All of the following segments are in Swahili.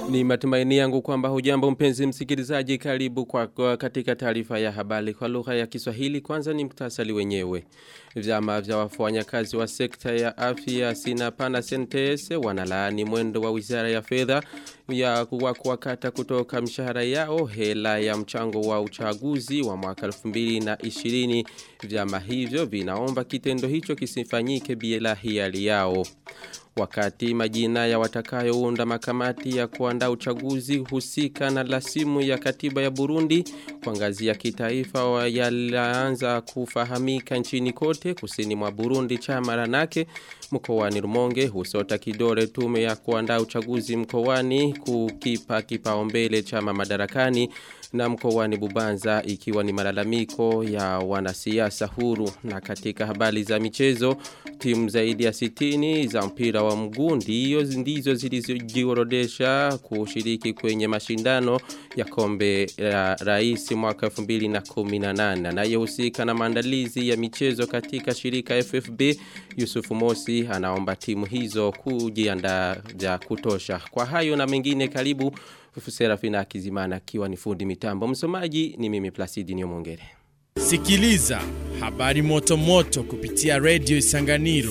Ni matumaini yangu kwamba hujambo mpenzi msikilizaji karibu kwa, kwa katika taarifa ya habari kwa lugha ya Kiswahili kwanza ni mktasari wenyewe. Vyama vya wafanyakazi wa sekta ya afya Sinapa na Sentese wanalaani mwendo wa Wizara ya Fedha ya kuwakata kutoka mshahara yao hela ya mchango wa uchaguzi wa mwaka 2020 vyama hivyo vinaomba kitendo hicho kisifanyike bila hiari yao wakati majina ya watakayounda makamati ya kuandaa uchaguzi husika na lasimu ya katiba ya Burundi kwa ngazi ya kitaifa yalianza kufahamika nchini kote kusini mwa Burundi chama ranake mkoani Rumonge husota kidore tume ya kuandaa uchaguzi mkoani kukipa kipaumbele chama madarakani na mkoani Bubanza ikiwa ni malalamiko ya wanasiasa huru na katika habari za michezo timu zaidi ya sitini za mpira wa mguu ndiyo ndizo zilizojiorodesha kushiriki kwenye mashindano ya kombe la rais mwaka 2018 anayehusika na maandalizi ya michezo katika shirika FFB Yusufu Mosi anaomba timu hizo kujiandaa vya kutosha kwa hayo na mengine karibu Serafina Kizimana akiwa ni fundi mitambo msomaji ni mimi Placidi Nyomongere Sikiliza habari moto moto kupitia Radio Isanganiro.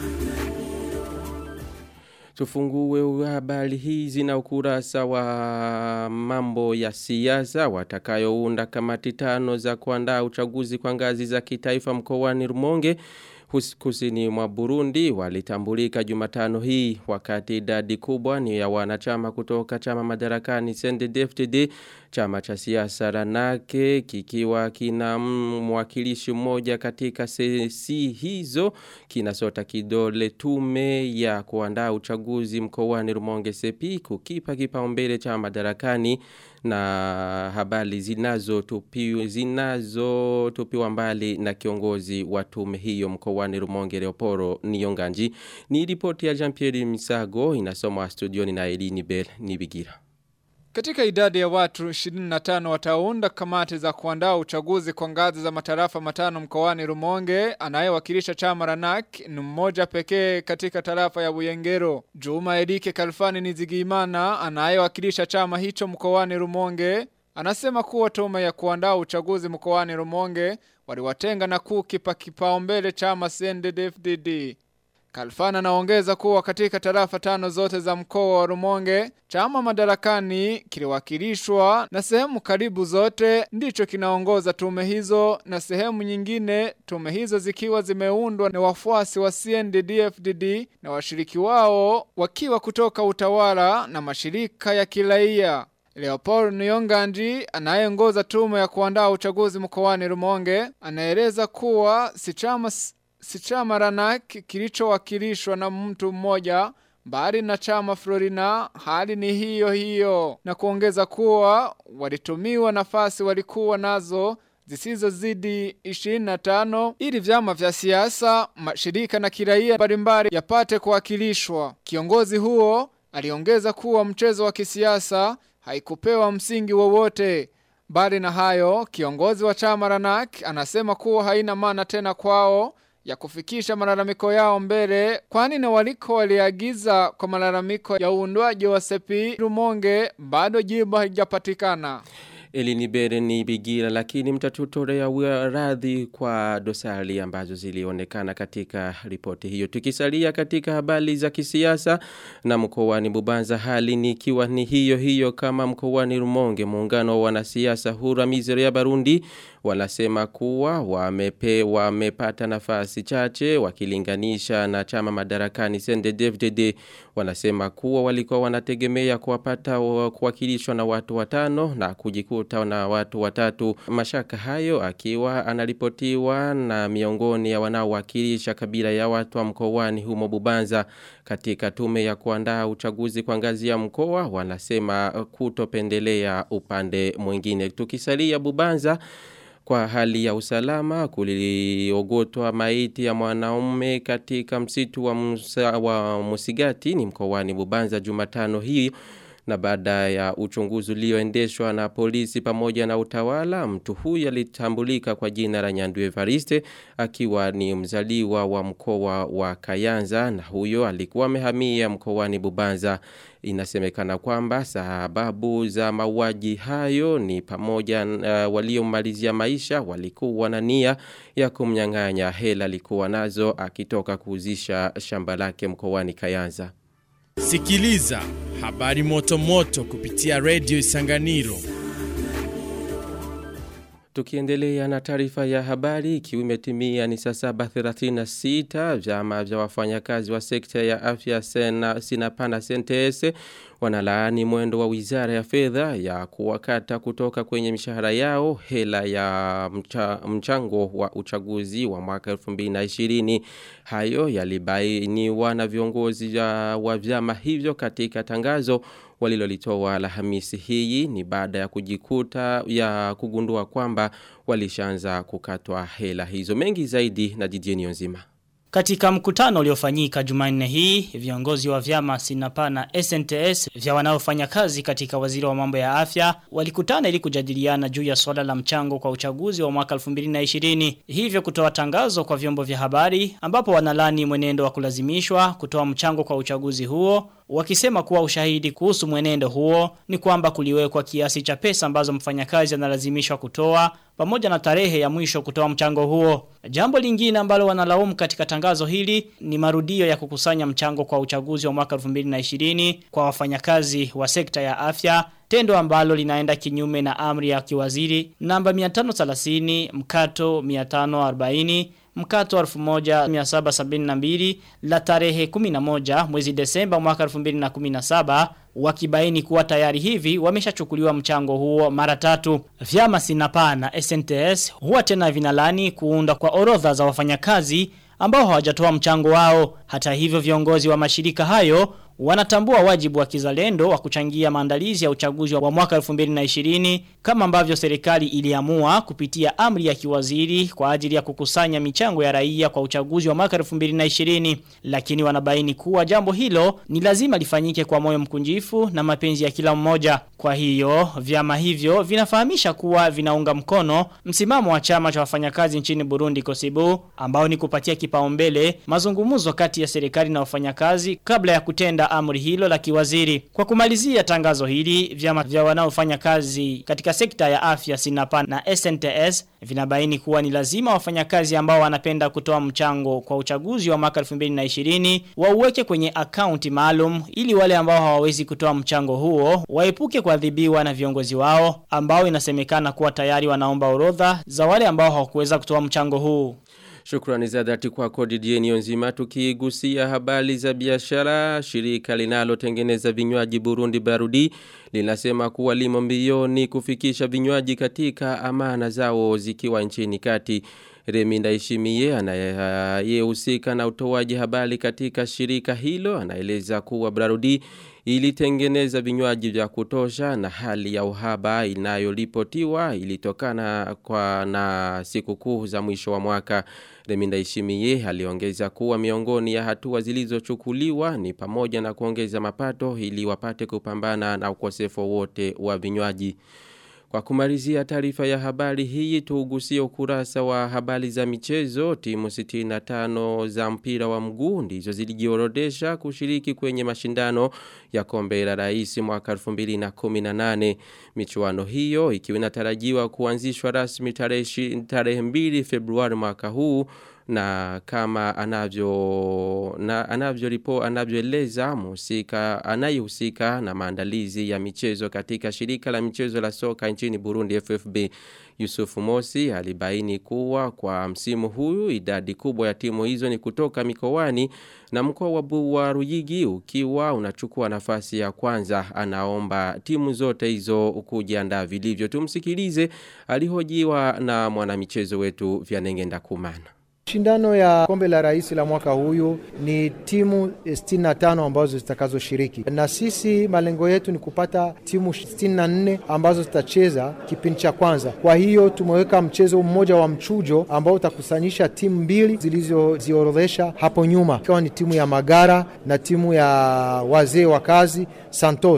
Tufungue habari hizi na ukurasa wa mambo ya siasa watakayounda kamati tano za kuandaa uchaguzi kwa ngazi za kitaifa mkoani Rumonge kusini mwa Burundi walitambulika Jumatano hii wakati idadi kubwa ni ya wanachama kutoka chama madarakani CNDD-FDD chama cha siasa Ranake kikiwa kina mwakilishi mmoja katika sesi hizo kinasota kidole tume ya kuandaa uchaguzi mkoani Rumonge Sepi kukipa kipaumbele chama madarakani na habari zinazo tupiwa zinazo tupiwa mbali na kiongozi wa tume hiyo mkoani Rumonge Leoporo Niyonganji ni ripoti ya Jean-Pierre Misago inasomwa studioni na Elini Bell Nibigira katika idadi ya watu 25 wataunda kamati za kuandaa uchaguzi kwa ngazi za matarafa matano mkoani Rumonge anayewakilisha chama Ranak ni mmoja pekee katika tarafa ya Buyengero. Juma Edike Kalfani Nizigimana anayewakilisha chama hicho mkoani Rumonge anasema kuwa tume ya kuandaa uchaguzi mkoani Rumonge waliwatenga na kukipa kipaumbele chama CNDD-FDD. Kalfana anaongeza kuwa katika tarafa tano zote za mkoa wa Rumonge, chama madarakani kiliwakilishwa na sehemu karibu zote ndicho kinaongoza tume hizo na sehemu nyingine tume hizo zikiwa zimeundwa na wafuasi wa CNDD-FDD na washiriki wao wakiwa kutoka utawala na mashirika ya kiraia. Leopold Nyonganji anayeongoza tume ya kuandaa uchaguzi mkoani Rumonge anaeleza kuwa si chama si chama Ranak kilichowakilishwa na mtu mmoja bali na chama Florina hali ni hiyo hiyo na kuongeza kuwa walitumiwa nafasi walikuwa nazo zisizozidi 25 ili vyama vya siasa, mashirika na kiraia mbalimbali yapate kuwakilishwa. Kiongozi huo aliongeza kuwa mchezo wa kisiasa haikupewa msingi wowote. Bali na hayo, kiongozi wa chama Ranak anasema kuwa haina maana tena kwao ya kufikisha malalamiko yao mbele kwani na waliko waliagiza kwa malalamiko ya uundwaji wa sepi Rumonge bado jibu halijapatikana. Elinibere ni bigira lakini mtatutorea radhi kwa dosari ambazo zilionekana katika ripoti hiyo. Tukisalia katika habari za kisiasa na mkoani Bubanza hali ni ikiwa ni hiyo hiyo kama mkoani Rumonge muungano wa wanasiasa hura mizero ya Barundi wanasema kuwa wamepe wamepata nafasi chache wakilinganisha na chama madarakani CNDD-FDD wanasema kuwa walikuwa wanategemea kuwapata kuwakilishwa na watu watano na kujikuta na watu watatu mashaka hayo akiwa anaripotiwa na miongoni ya wanaowakilisha kabila ya watu wa mkoani humo Bubanza katika tume ya kuandaa uchaguzi kwa ngazi ya mkoa wanasema kutopendelea upande mwingine tukisalia Bubanza kwa hali ya usalama kuliogotwa maiti ya mwanaume katika msitu wa, musa, wa Musigati ni mkoani Bubanza Jumatano hii Na baada ya uchunguzi ulioendeshwa na polisi pamoja na utawala, mtu huyu alitambulika kwa jina la Nyandu Evariste akiwa ni mzaliwa wa mkoa wa Kayanza na huyo alikuwa amehamia mkoani Bubanza. Inasemekana kwamba sababu za mauaji hayo ni pamoja uh, waliomalizia maisha walikuwa na nia ya kumnyang'anya hela alikuwa nazo akitoka kuuzisha shamba lake mkoani Kayanza. Sikiliza habari moto moto kupitia Radio Isanganiro. Tukiendelea na taarifa ya habari ikiwa imetimia ni saa 7:36 vyama vya wafanyakazi wa sekta ya afya sena sinapana sentese wanalaani mwendo wa Wizara ya Fedha ya kuwakata kutoka kwenye mishahara yao hela ya mcha, mchango wa uchaguzi wa mwaka 2020 hayo yalibainiwa na viongozi wa vyama hivyo katika tangazo walilolitoa Alhamisi hii ni baada ya kujikuta ya kugundua kwamba walishaanza kukatwa hela hizo mengi zaidi na Didier nzima. Katika mkutano uliofanyika Jumanne hii, viongozi wa vyama Sinapa na SNTS vya wanaofanya kazi katika waziri wa mambo ya afya walikutana ili kujadiliana juu ya swala la mchango kwa uchaguzi wa mwaka 2020. Hivyo kutoa tangazo kwa vyombo vya habari ambapo wanalani mwenendo wa kulazimishwa kutoa mchango kwa uchaguzi huo wakisema kuwa ushahidi kuhusu mwenendo huo ni kwamba kuliwekwa kiasi cha pesa ambazo mfanyakazi analazimishwa kutoa pamoja na tarehe ya mwisho kutoa mchango huo. Jambo lingine ambalo wanalaumu katika tangazo hili ni marudio ya kukusanya mchango kwa uchaguzi wa mwaka 2020 kwa wafanyakazi wa sekta ya afya tendo ambalo linaenda kinyume na amri ya kiwaziri namba 530 mkato 540 mkato 1772 la tarehe 11 mwezi Desemba mwaka 2017 wakibaini kuwa tayari hivi wameshachukuliwa mchango huo mara tatu. Vyama Sinapa na SNTS huwa tena vinalani kuunda kwa orodha za wafanyakazi ambao hawajatoa mchango wao. Hata hivyo viongozi wa mashirika hayo wanatambua wajibu wa kizalendo wa kuchangia maandalizi ya uchaguzi wa mwaka 2020 kama ambavyo serikali iliamua kupitia amri ya kiwaziri kwa ajili ya kukusanya michango ya raia kwa uchaguzi wa mwaka 2020 lakini wanabaini kuwa jambo hilo ni lazima lifanyike kwa moyo mkunjifu na mapenzi ya kila mmoja kwa hiyo vyama hivyo vinafahamisha kuwa vinaunga mkono msimamo wa chama cha wafanyakazi nchini Burundi Kosibu ambao ni kupatia kipaumbele mazungumzo kati ya serikali na wafanyakazi kabla ya kutenda amri hilo la kiwaziri. Kwa kumalizia tangazo hili, vyama vya wanaofanya kazi katika sekta ya afya Sinapa na SNTS vinabaini kuwa ni lazima wafanyakazi ambao wanapenda kutoa mchango kwa uchaguzi wa mwaka 2020 wauweke kwenye akaunti maalum ili wale ambao hawawezi kutoa mchango huo waepuke kuadhibiwa na viongozi wao ambao inasemekana kuwa tayari wanaomba orodha za wale ambao hawakuweza kutoa mchango huu. Shukrani za dhati kwa kodi dieni nzima tukigusia habari za biashara shirika linalotengeneza vinywaji Burundi Barudi linasema kuwa limo mbioni kufikisha vinywaji katika amana zao zikiwa nchini kati Reminda Ishimie anayehusika na utoaji habari katika shirika hilo anaeleza kuwa Barudi ilitengeneza vinywaji vya kutosha na hali ya uhaba inayolipotiwa ilitokana kwa na sikukuu za mwisho wa mwaka Reminda Ishimie aliongeza kuwa miongoni ya hatua zilizochukuliwa ni pamoja na kuongeza mapato ili wapate kupambana na ukosefu wote wa vinywaji kwa kumalizia taarifa ya habari hii tuugusie ukurasa wa habari za michezo timu 65 za mpira wa mguu ndizo zilijiorodesha kushiriki kwenye mashindano ya kombe la rais mwaka 2018 michuano hiyo ikiwa inatarajiwa kuanzishwa rasmi tarehe tarehe 2 Februari mwaka huu na kama anavyo na anavyo ripo anavyoeleza mhusika anayehusika na maandalizi ya michezo katika shirika la michezo la soka nchini Burundi FFB Yusufu Mosi alibaini kuwa kwa msimu huu idadi kubwa ya timu hizo ni kutoka mikoani na mkoa wa wa Ruyigi ukiwa unachukua nafasi ya kwanza anaomba timu zote hizo kujiandaa vilivyo tumsikilize alihojiwa na mwanamichezo wetu Vyanengenda Kumana Shindano ya kombe la rais la mwaka huyu ni timu 65 ambazo zitakazoshiriki, na sisi malengo yetu ni kupata timu 64 ambazo zitacheza kipindi cha kwanza. Kwa hiyo tumeweka mchezo mmoja wa mchujo ambao utakusanyisha timu mbili zilizoziorodhesha hapo nyuma, ikiwa ni timu ya Magara na timu ya wazee wa kazi Santos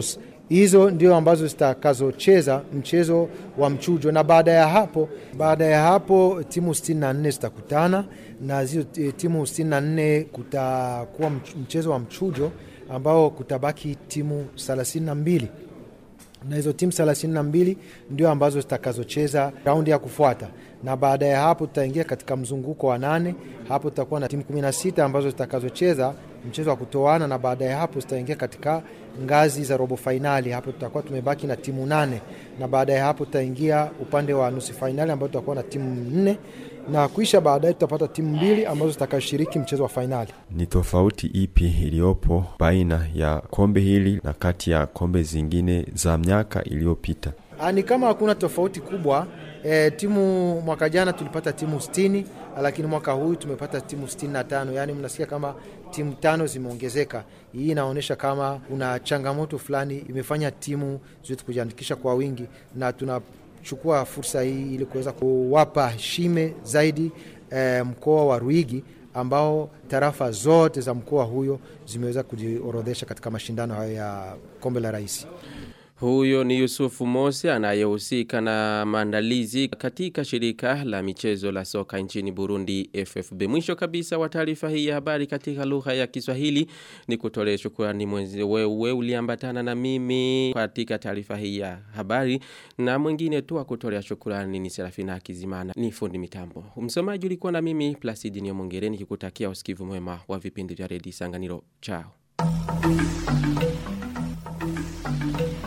Hizo ndio ambazo zitakazocheza mchezo wa mchujo, na baada ya hapo, baada ya hapo timu 64 zitakutana na hizo timu 64 kutakuwa mchezo wa mchujo ambao kutabaki timu 32 na hizo timu 32 ndio ambazo zitakazocheza raundi ya kufuata, na baada ya hapo tutaingia katika mzunguko wa nane. Hapo tutakuwa na timu 16 ambazo zitakazocheza mchezo wa kutoana, na baada ya hapo tutaingia katika ngazi za robo fainali. Hapo tutakuwa tumebaki na timu nane, na baada ya hapo tutaingia upande wa nusu fainali ambapo tutakuwa na timu nne na kuisha baadaye tutapata timu mbili ambazo zitakazoshiriki mchezo wa fainali. Ni tofauti ipi iliyopo baina ya kombe hili na kati ya kombe zingine za miaka iliyopita? Ni kama hakuna tofauti kubwa. E, timu mwaka jana tulipata timu 60 lakini mwaka huu tumepata timu 65, yaani mnasikia kama timu tano zimeongezeka. Hii inaonyesha kama kuna changamoto fulani imefanya timu zetu kujiandikisha kwa wingi na tuna chukua fursa hii ili kuweza kuwapa heshime zaidi eh, mkoa wa Ruigi ambao tarafa zote za mkoa huyo zimeweza kujiorodhesha katika mashindano hayo ya kombe la rais. Huyo ni Yusufu Mose anayehusika na maandalizi katika shirika la michezo la soka nchini Burundi FFB. Mwisho kabisa wa taarifa hii ya habari katika lugha ya Kiswahili ni kutolea shukrani mwenzi wewe uliambatana na mimi katika taarifa hii ya habari na mwingine tu akutolea shukrani ni Serafina Kizimana ni fundi mitambo. Msomaji ulikuwa na mimi Placidi Nyomongere nikikutakia usikivu mwema wa vipindi vya Redio Sanganiro. Chao.